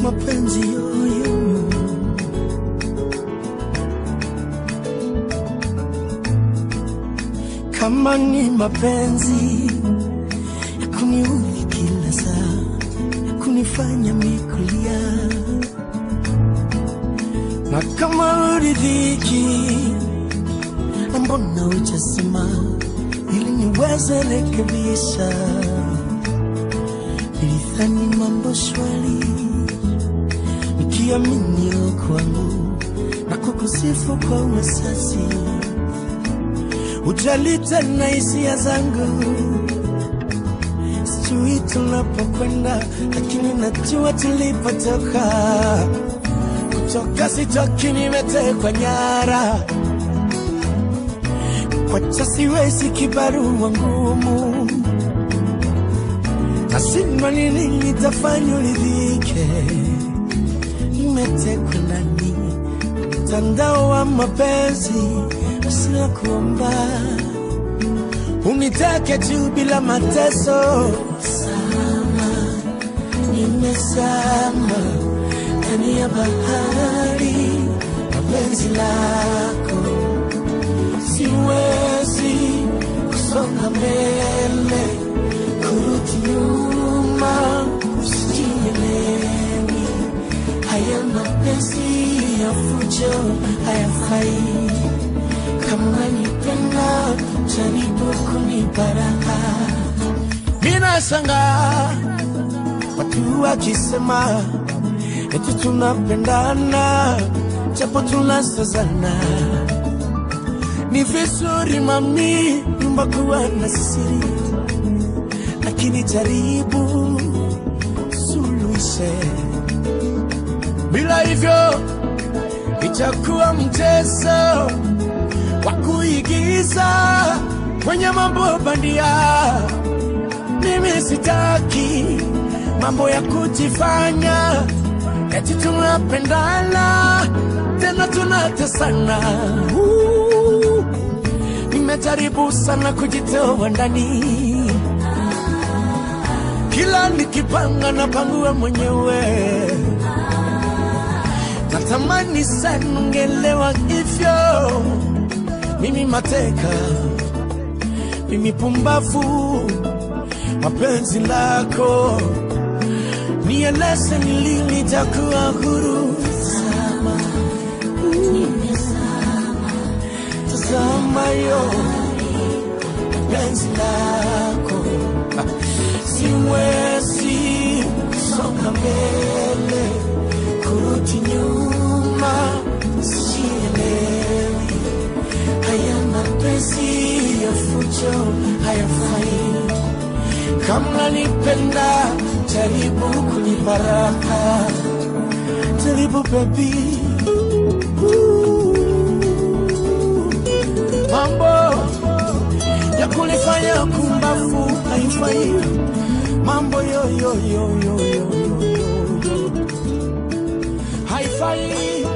mapenzi yoyo kama ni mapenzi ya kuniudhi kila saa ya kunifanya mikulia na kama uridhiki na mbona ujasema ili niweze rekebisha nilidhani mambo shwari nikiamini kwangu na kukusifu kwa uwasasi ujali tena hisia zangu sijui tunapokwenda lakini najua tulipotoka kutoka sitoki nimetekwa nyara kwacha siwezi kibarua ngumu nashindwa nini nitafanya uridhike nimetekwa ndani mtandao wa mapenzi usina kuomba unitake tu bila mateso sama nimesama ndani ya bahari na penzi lako siwezi kusonga mbele kurudi nyuma sijielewi haya mapenzi ya fujo hayafai kama nipenda jaribu kunibaraka minasanga watu wakisema eti tunapendana japo tunasazana ni vizuri mami nyumba kuwa na siri lakini jaribu suluhishe bila hivyo itakuwa mchezo wa kuigiza kwenye mambo bandia. Mimi sitaki mambo ya kujifanya eti tunapendana tena tunatesana. Uh, Nimejaribu sana kujitoa ndani, kila nikipanga napangua mwenyewe natamani sana ungelewa hivyo. Mimi mateka, mimi pumbavu, mapenzi lako nieleze ni lini nitakuwa huru. Tazama, tazama yo penzi lako, siwezi kusonga mbele kurudi nyuma, sielewi haya mapenzi ya fujo hayafai. Kama nipenda, jaribu kunibaraka, jaribu baby. Mambo ya kunifanya kumbafu haifai, mambo yo yo yo yo yo yo yo yo haifai